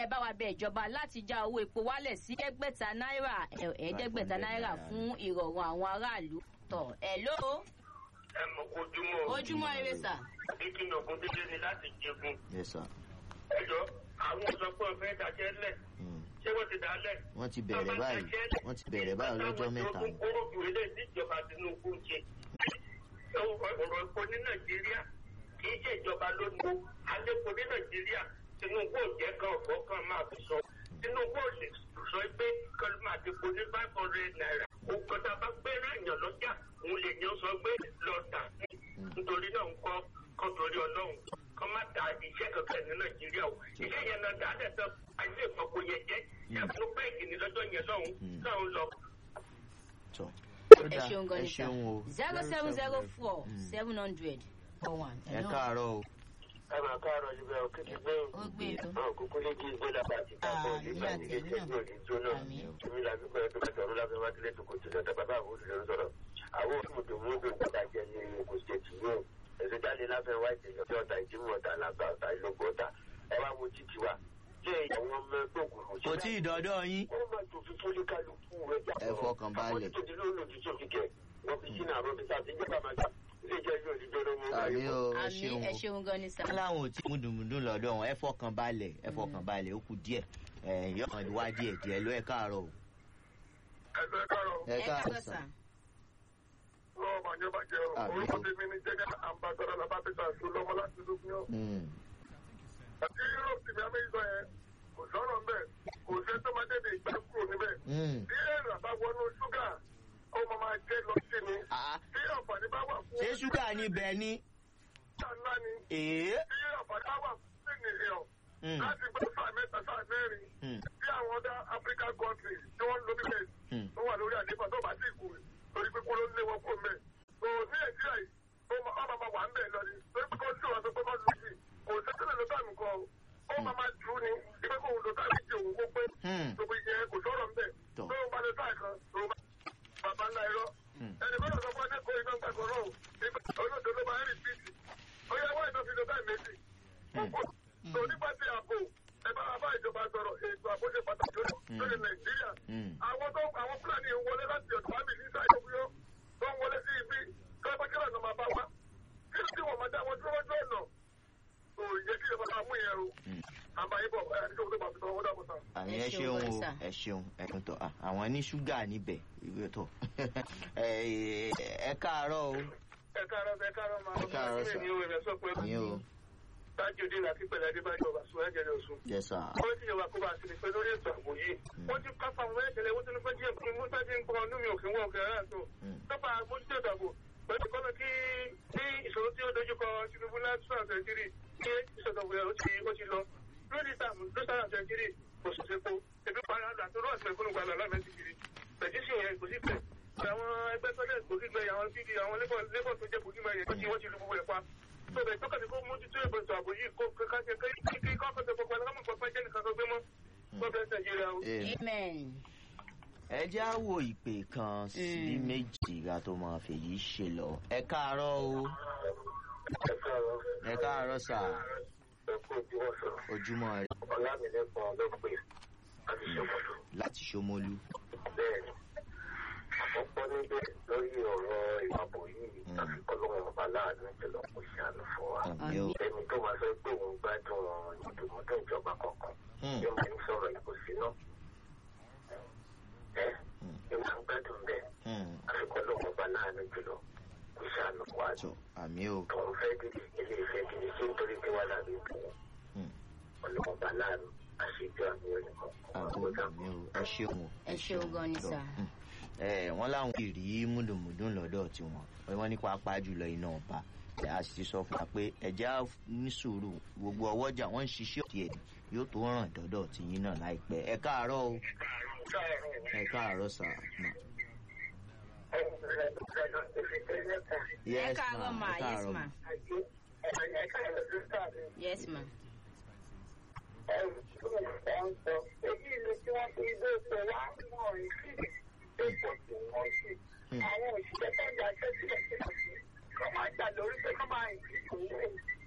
ẹ bá wa bẹ ìjọba láti já owó epo wálẹ̀ sí ẹgbẹ̀ta náírà ẹ̀ẹ́dẹ́gbẹ̀ta náírà fún ìrọ̀rùn àwọn aráàlú tọ̀ ẹ̀ ló ẹ mọ̀ ojúmọ́ ojúmọ́ ire sà. ìkíni ògùn dídé ni láti jẹgun yes sir. ẹjọ́ àwọn ọ̀sọ́pọ̀ ọ̀fẹ́ dájẹ́ lẹ̀ Mm. ṣé wọ́n ti dá lẹ̀. wọ́n ti bẹ̀rẹ̀ báyìí wọ́n ti bẹ̀rẹ̀ báyìí lọ́jọ́ mẹ́ta ni. kórópù ilé ìjọba tinubu ń ṣe ọ̀rọ̀ epo ní nàìjíríà kì í ṣe ìjọba ló ní alẹ́po ní nàìjíríà tinubu ò jẹ́ kan ọ̀fọ́ kan máa fi sọ tinubu ò lè sọ pé kan máa ti po ní five hundred naira òkò tá a bá gbé ráàyàn lọ́jà òun lè yàn sọ pé lọ tà nítorí náà ń kọ́ kọ́ torí ọlọ́run kọ́ má ta iṣẹ́ kankan ní nàìjíríà o iṣẹ́ yẹn náà dáa dẹ̀ tán àìsí ìfọ̀kò yẹn jẹ́ ẹ̀fún bẹ́ẹ̀kì ní lọ́jọ́ yẹn lọ́hùn náà ń lọ tọ́. ó ẹ dáa, ṣeun gan ẹ ni sà ṣeun o. zero seven zero four seven hundred four one. ẹ káàárọ̀ o. ẹ máa káàárọ̀ síbẹ̀ o kí ti gbé ó gbé e tó. náà kúkú ní kí gbé lápá àti kápọ̀ Ah, nígbà nígbà tí tí ilé ẹ̀mí tí yóò ní jóná Àmín. èmi làbí pẹ́ tó bá tọ̀rọ̀ lábẹ́ wá sílé tó kò tó lọ́tà bàbá àwọn olùdarí sọ̀rọ̀ àwọn olùdòmúdò gbọ́dọ̀ jẹ́ ní kò ṣe tì yóò ẹ̀sẹ̀ jáde láfẹ́ wá ìdènà tí ọ̀tà ìdímú ọ̀tà làgbà ọ̀tà ìlógún ọ̀tà ẹ wá wo títì wa ṣé àwọn ọmọ ẹgbẹ́ òkùnkùn kò tí ì dọ́dọ̀ yín. ó máa tó fi fúlé kálukú rẹ̀ jà Ẹ fọkàn balẹ̀. àwọn tó ti lóòlù tó fi kẹ̀ wọ́n fi sínú àwọn fi sáà ti jẹ́ bàmàjà ilé ìjẹ́ yóò di jọ́dọ̀ mú àmì o ẹ àmì ṣeun ẹ o. ṣeun gan ni sà. wọ́n láwọn ò tí múdùmúdùn lọ́dọ̀ wọn ẹ fọkàn balẹ̀ ẹ fọkàn balẹ̀ ó kù díẹ̀ ẹ yọkàn wá díẹ̀ díẹ̀ ló ẹ káàárọ̀ o. ẹgbẹ́ kárọ̀ ẹ ẹ káàárọ̀ káàárọ̀ sà. sà. lọ́wọ́ bàjẹ́ bàjẹ́ o Àmín. orúkọ tèmi ní jẹ́gẹ́ àmbàdàrà làbábẹ́ta tó lọ́mọ láti lókun yọ. Mm. àti europe tìmí amẹ́yìísọ yẹn kò sọ̀rọ̀ ń bẹ̀ kò sẹ́ tó máa dédé ìgbà kúrò níbẹ̀. Mm. bí èrò bá wọnú ṣúgà ó máa máa jẹ́ lọ sí ni. Ah, bí àǹfààní bá wà fún ṣé ṣúgà níbẹ̀ ni. ṣúgà ńlá ni. èé. bí àǹfààní bá wà fún ènìyàn Mm. láti gbé sáà mẹ́ta sáà mẹ́rin Mm. bí àwọn ọ̀dà african countries tí wọ́n ń lo bíbẹ̀ Mm. tó wà lórí àdébà tó bá sì kú torí pé kó ló lé wọn kó mẹ́. tó ní nàìjíríà yìí ó máa ó máa máa wà ń bẹ̀ lọ ni torí pé kó tí wọn sọ pé kó lù sí kò sẹ́tẹ̀lẹ̀ ló tàmì kan o ó máa máa dùn ní ibi kó lò tàbí jẹ òun kó pé Mm. gbogbo ìyẹn kò sọ̀rọ̀ ń bẹ̀ Tọ́. tó ń bá lọ sáà kan tó bá bàbá ńlá irọ́ Mm. ẹnì kan lọ sọ fún ẹnìkan iná gbàgbọ́ náà olóòtú ló máa ń rìpíìtì ó yẹ wá ìtọ́fi lọ táì méjì tó nípa ti ààbò ẹ bá bá ìjọba sọ̀rọ̀ ètò ààbò ṣe pàtàkì lórí nàìjíríà Mm. àwọn tó àwọn fúlàní ń wọlé láti ọ̀dọ̀ àmì ní sáà ìdókòyó tó ń wọlé sí ibi tó ẹgbẹ́ kílà náà máa bá wa kí ló tí wọ́n máa dá wọn dúró lójú ọ̀nà kò yẹ kí ìjọba máa mú ìyẹn o àbáyé bọ̀ ẹ̀ ní tó máa fi tọwọ́ dàbọ̀ sáà. àmì Ẹ ẹ ṣeun ṣeun gan o sà. ẹ ṣeun ẹ tún tọ Ah, àwọn ní ṣúgà níbẹ̀ ìwé tọ ẹ ẹ káàárọ̀ o. ẹ káàárọ̀ ẹ káàárọ̀ máa Ẹ káàárọ̀ sà. ní ìwé rẹ̀ sọ pé àmì o tájú dé láti pẹ̀lú adébájọ́ ọba sùn ẹ̀jẹ̀ rẹ̀ sùn. yẹ sà. wọ́n ti yọba kó bá a sì ní pé lórí ètò ààbò yìí. wọ́n ti kápá àwọn ẹ̀jẹ̀lẹ̀ wọ́n ti ní pé díẹ̀ fún mi mú sáájú ń gbọ́n númi òkè wọn òkè rárá tó. Mm. kápá mójútó ètò ààbò pẹ̀lú kọ́nà kí ní ìṣòro tí ó dojúkọ tinubu láti sọ̀rọ̀ sẹ́ńtírì kí ìṣòro rẹ̀ ó ti ó ti lọ. lórí ìtààmú ló sọ̀rọ̀ sẹ́ńtírì kò sì ṣepo ebi para àti rọ́ọ̀sì ẹ̀kọ́ gbàgbà lámẹ́sì kiri. pẹ̀jísì yẹn kò sí pẹ̀ àwọn ẹgbẹ́ tọ́lẹ̀ kò sí gbẹ àwọn fídíò àwọn lébọ̀ tó jẹ́ kò sí gbẹ yẹn tó ti wọ́n ti lu gbogbo ẹ̀ pa tó bẹ̀ tó kàdé kó mójútó ìbòsò àbò yìí kó káṣẹ kí kí kọ́kọ́tẹ̀ gbogbo ẹ̀ kámọ̀ pàpà jẹ́ nìkan tó gbé mọ́ tó bẹ̀ nàìjíríà o. Ẹ- amen. ẹ jẹ́ á wo ìpè kan sí Mm. méjì ká tó máa fèyí ṣe lọ. ẹ káàárọ̀ o ẹ káàárọ̀ ẹ káàárọ̀ sà ẹ kú ojú wọn sọ ojúmọ́ rẹ ọlámilẹ́kan ló pè láti ṣòkòtò láti ṣomolú. bẹ́ẹ̀ ni àkọ́kọ́ níbẹ̀ lórí ọ̀rọ̀ ìwàbò yìí Mm. àfi kọ́lọ́wọ́n ọba láàánú ìjọba kò ṣàánú fún wa. àmì o. ẹni tó máa sọ pé òun gbádùn ìdùnnúdún ìjọba kọ̀ọ̀kan Mm. yóò máa ń sọ̀rọ̀ ìbò síná. ẹ Mm. ẹ máa ń gbádùn bẹ́ẹ̀ Mm. àfi kọ́lọ́wọ́n ọba láàánú jùlọ kò ṣàánú wa. tó àmì o. tòun fẹ́ dìde ilé ìfẹ́ dìde sí nítorí pé wà lábẹ́ ìbò Mm. ọlọ́wọ́n ọba láàánú àṣejù àmì ẹnìkan. àmì àmì o ẹ ṣeun o. ẹ ṣeun gan ni Tọ́. sà. Mm. ẹ wọ́n láwọn kì í rí múdùmúdùn lọ́dọ̀ tiwọn wọ́n ní pàápàá jùlọ iná ọba ẹ a sì ti sọ fún wa pé ẹjẹ á ní sùúrù gbogbo ọwọ́jà wọ́n ń ṣiṣẹ́ ọ̀tí ẹ̀ yóò tó ràn dọ́dọ̀ tìyín náà láìpẹ́ ẹ káàárọ̀ o ẹ káàárọ̀ sà mà. ẹ yes káàárọ̀ ma ẹ yes káàárọ̀ ma yes ma. Àwọn òṣìṣẹ́ tó ń jà sẹ́sílẹ̀ sílẹ̀ kọ́ máa jà lórí pé kọ́ máa ìdí ìkòwé